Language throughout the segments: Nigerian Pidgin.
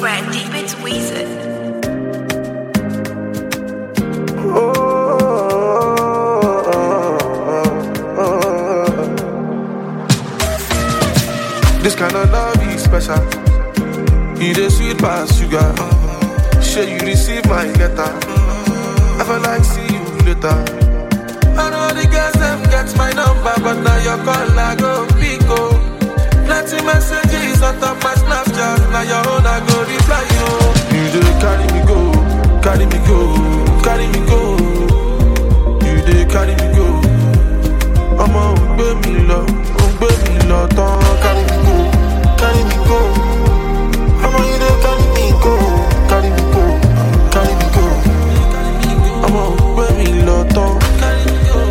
Brand Deep It's Weezer. This kind of love is special. You the sweet past sugar. Sure you receive my letter. I feel like see you later. I know the girls them get my number, but now your call I go pick oh. Plenty messages on top my Snapchat. Now your own I go reply you. You dey carry me go, carry me go, carry me go. You dey carry me go. ọmọ ò ń gbé mi lọ ò ń gbé mi lọ tán carry me go carry me go ọmọ yìí dé carry me go carry me go carry me go ọmọ ò ń gbé mi lọ tán carry me go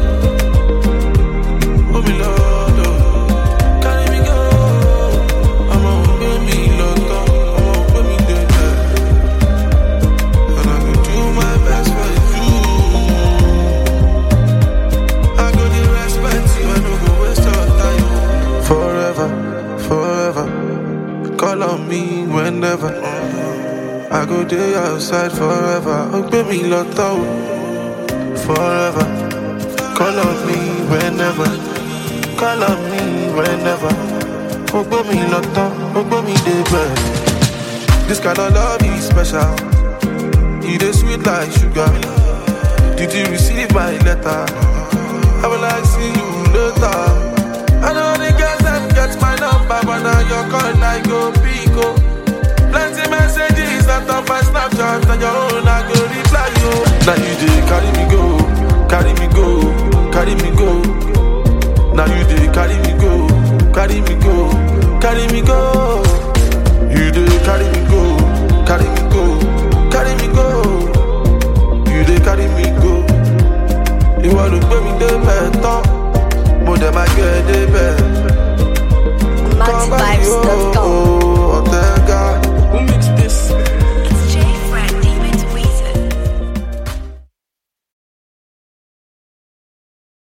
gbé mi lọ lọ carry me go ọmọ ò ń gbé mi lọ tán ọmọ ò ń gbé mi dé bẹ̀ and I go do my best for you. I go dey respect you, I no go waste your time. Forever, forever, call on me whenever. I go dey outside forever. Oh, baby, lotto. Forever, call on me whenever. Call on me whenever. Oh, baby, lotto. Oh, baby, dey bed. This kind of love is special. It is sweet like sugar. Did you receive my letter? I will like see you later. I know the girls that get my number, but now your call I go pick oh. Plenty messages that on my Snapchat, and your own I go reply you. Now you dey carry me go, carry me go, carry me go. Now you dey carry me go, carry me go, carry me go. You dey carry me go, carry me go, carry me go. You dey carry me go. ìwọ ló gbé mi débẹ̀ tán mo dẹ̀ máa gbé ẹ débẹ̀. Come back, MaxVibes.com. yo.